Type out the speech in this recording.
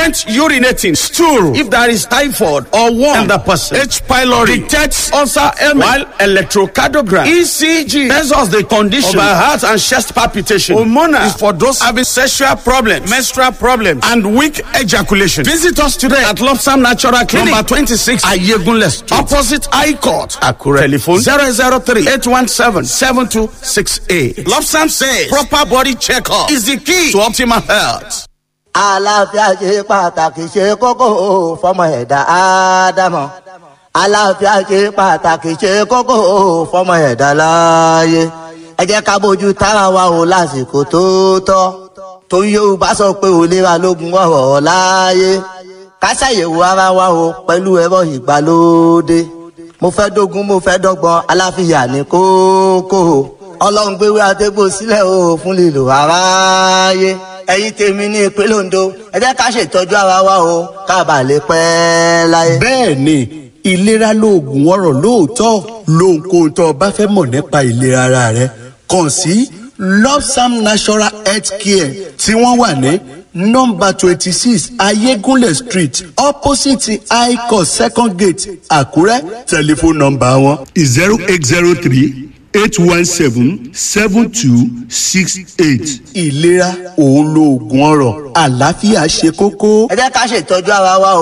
frequent urinating, stool, if there is typhoid or worm in the person, H. pylori, detects ulcer ailment, while electrocardiogram, ECG, tells us the condition of our heart and chest palpitation. Hormonal is for those having sexual problems, menstrual problems, and weak ejaculation. Visit us today at Lobsam Natural Clinic, number 26, Ayegunle Street, opposite High Court, Akure. Telephone 003 817 7268. Lobsam says proper body checkup is the key to optimal health. àlàáfíà ṣe pàtàkì ṣe kókó fọmọ ẹ̀dá ádámọ̀ àlàáfíà ṣe pàtàkì ṣe kókó fọmọ ẹ̀dá láàyè ẹ jẹ́ ká bójú tára wa o lásìkò tó tọ́ torí yorùbá sọ pé òlera lógun ọ̀rọ̀ láàyè ká ṣàyẹ̀wò ara wa o pẹ̀lú ẹ̀rọ ìgbàlódé mo fẹ́ dógún mo fẹ́ dọ́gbọ́n aláfíà ní kókó ọlọ́run gbéwé àtẹ́gbò sílẹ̀ o fún lílo aráyé ẹ̀yin tèmi ní ìpínlẹ̀ ondo ẹ jẹ́ ká ṣètọ́jú ara wa o ká bà lè pẹ́ láyé. bẹ́ẹ̀ ni ìlera lóògùn ọ̀rọ̀ lóòótọ́ lóhunkóhun tó o bá fẹ́ mọ̀ nípa ìlera ara rẹ kàn sí lopsam natural health care tí wọ́n wà ní nọmba twenty six ayégúnlẹ̀ street opposite high court second gate àkúrẹ́ tẹlifóònù nọmba wọn zero eight zero three eight one seven seven two six eight. ìlera òun lóògùn ọrọ̀ àlàáfíà ṣe kókó. ẹ jẹ́ ká ṣètọ́jú ara wa o